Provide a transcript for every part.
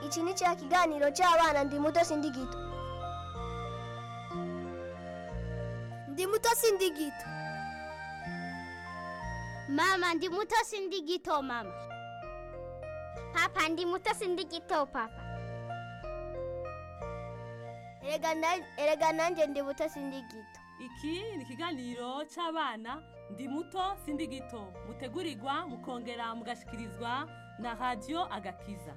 iki ni cya kiganiro cy'abana ndi muto sindi gito ndi muto sindi gito Mama ndi muto sindi gito mama. Papa ndi muto sindi gito papa. erega na- erega nanjye ndi muto sindi gito iki ni ikiganiro cy'abana ndi muto sindi gito mutegurirwa mukongera mugashikirizwa na radiyo agakiza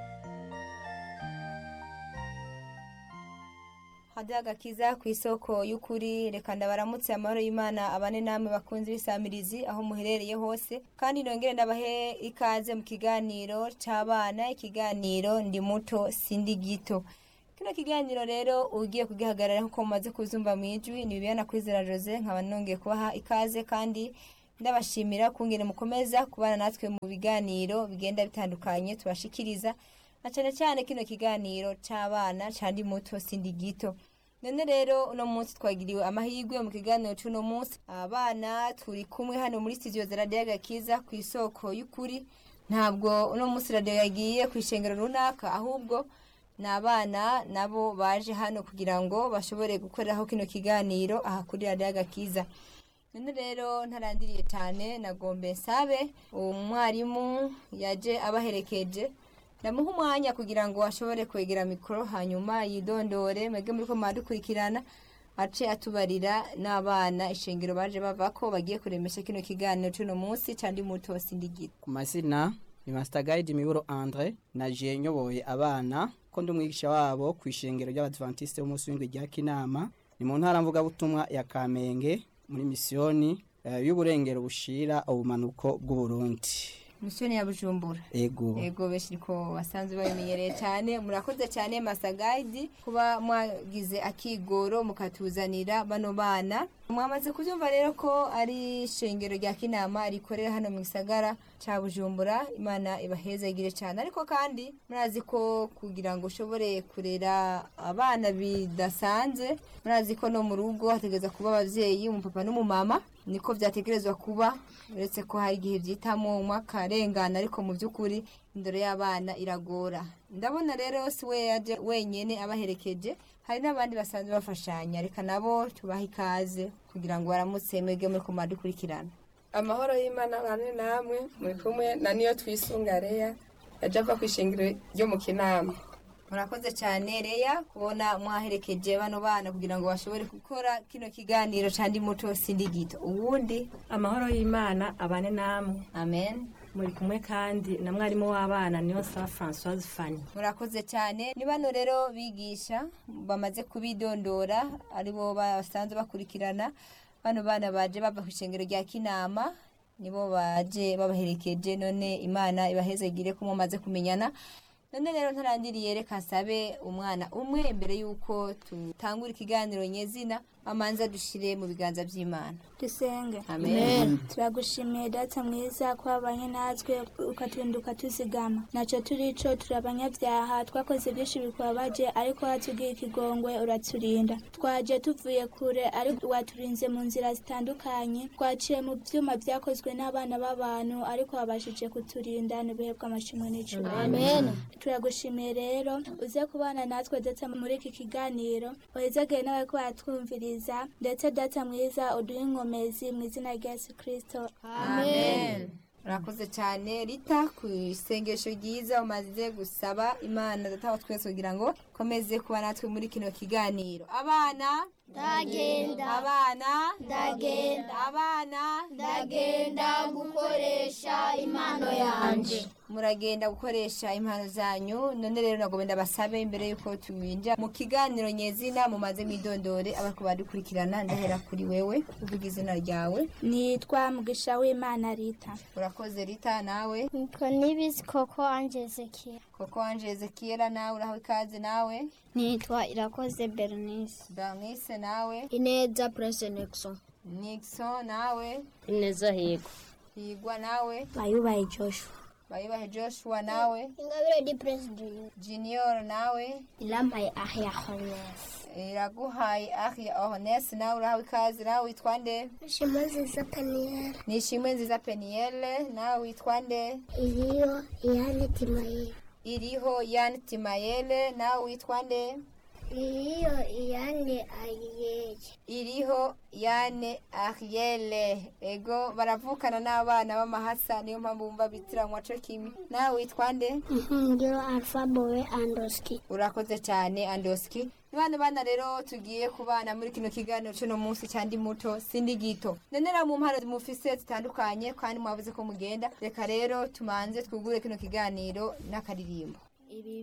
hajya agakiza ku isoko y'ukuri reka ndabaramutse amahoro y'imana abane namwe bakunze ibisamirizi aho muherereye hose kandi nongere ndabahe ikaze mu kiganiro cy'abana ikiganiro ndi muto sindi gito kino kiganiro rero ugiye kugihagarara nk'uko mumaze kuzumva mu ijwi ni bibiyana kwizera jose nkaba nongeye kubaha ikaze kandi ndabashimira kungene mukomeza kubana natwe mu biganiro bigenda bitandukanye tubashikiriza na cyane cyane kino kiganiro cy'abana cyandi muto sindi gito none rero uno munsi twagiriwe amahirwe mu kiganiro cy'uno munsi abana turi kumwe hano muri studio za radiyo agakiza ku isoko y'ukuri ntabwo uno munsi radiyo yagiye ku ishengero runaka ahubwo ni abana nabo baje hano kugira ngo bashobore gukoreraho kino kiganiro aha kuri radiyo agakiza none rero ntarandiriye cyane nagombe nsabe umwarimu yaje abaherekeje ndamuha umwanya kugira ngo ashobore kwegera mikoro hanyuma yidondore mwebwe muri ko mwadukurikirana ace atubarira n'abana ishengero baje bava ko bagiye kuremesha kino kiganiro cy'uno munsi cyandi muto sindi gito ku mazina ni Master Guide Miburo Andre naje nyoboye abana ko ndi umwigisha wabo ku ishengero ry'Abadventiste b'umunsi w'indwi rya Kinama ni mu ntara mvuga butumwa ya Kamenge muri misiyoni eh, y'uburengero bushira ubumanuko bw'u Burundi misiyoni ya bujumbura ego ego benshi ko basanzwe babimenyereye cyane murakoze cyane masagayidi kuba mwagize akigoro mukatuzanira bano bana mwamaze kubyumva rero ko ari ishengero rya kinama rikorera hano mu gisagara cya bujumbura imana ibahezagire cyane ariko kandi murazi ko kugira ngo ushobore kurera abana bidasanzwe murazi ko no mu rugo hategereza kuba ababyeyi umupapa n'umumama niko byategerezwa kuba uretse ko hari igihe byitamo umwe akarengana ariko mu by'ukuri indoro y'abana iragora ndabona rero si we yaje wenyine abaherekeje hari n'abandi basanzwe bafashanya reka nabo tubaha ikaze kugira ngo baramutse mwebwe muri kumara dukurikirana amahoro y'imana bane namwe muri kumwe na niyo twisunga reya yaje ava ku ishingiro ryo mu kinama murakoze cyane reya kubona mwaherekeje bano bana kugira ngo bashobore gukora kino kiganiro cyandi muto sindi gito ubundi amahoro y'imana abane namwe amen muri kumwe kandi na mwarimu w'abana niyo saba francoise fani murakoze cyane ni bano rero bigisha bamaze kubidondora aribo basanzwe bakurikirana bano bana baje bava ku ishengero rya kinama nibo baje babaherekeje none imana ibahezegire ko mumaze kumenyana none rero ntarandiriye reka nsabe umwana umwe imbere y'uko tutangura ikiganiro nyezina amanza dushire mu biganza by'imana dusenge amen turagushimiye data mwiza ko wabanye natwe ukaturinda ukatuzigama ntacyo turico turi abanyabyaha twakoze byinshi bikubabaje ariko watubwiye ikigongwe uraturinda twaje tuvuye kure ariko waturinze mu nzira zitandukanye twaciye mu byuma byakozwe n'abana b'abantu ariko wabashije kuturinda n'ibihe bw'amashimwe n'icumi amen turagushimiye rero uze kubana natwe ndetse muri iki kiganiro wahezagire nawe ko watwumviriza ndetse data mwiza uduhe inkomezi mu izina rya yesu kirisito amen urakoze cyane rita ku isengesho ryiza umaze gusaba imana data wa twese kugira ngo komeze kuba natwe muri kino kiganiro abana Ndagenda. abana Ndagenda. abana Ndagenda gukoresha impano yanje. muragenda gukoresha impano zanyu none rero nagomba ndabasabe imbere y'uko tubinja mu kiganiro nyezina mumaze mwidondore abari badukurikirana ndahera kuri wewe uvuga izina ryawe nitwa mugisha w'imana rita urakoze rita nawe Nitwa nibizi koko anje Ezekiel. koko wanje ezekiyera nawe uraho ikaze nawe Nitwa irakoze Bernice. Bernice nawe ineza purese nekison Nixon nawe ineza higo higwa nawe bayubaye joshua bayibahe Joshua nawe Ingabire di Prince Junior. Junior nawe Ilambaye ahya Hones. iraguhaye ahia Ohnes nawe uraho ikaze nawe witwa nde Shimazi za Peniel. nishimwe nziza Penielle nawe witwa nde Iliyo yani Timaye. iriho yani timayele nawe witwa nde iriyo iyane ayiyeye iriho yane ariele ego baravukana n'abana b'amahasa niyo mpamvu bumva bitiranwa co kimwe nawe witwa nde ngiro alfa bowe andoski urakoze cyane andoski bana bana rero tugiye kubana muri kino kiganiro cy'uno munsi cyandi muto sindi gito nenera mu mpano mufise zitandukanye kandi mwavuze ko mugenda reka rero tumanze twugure kino kiganiro n'akaririmbo ibi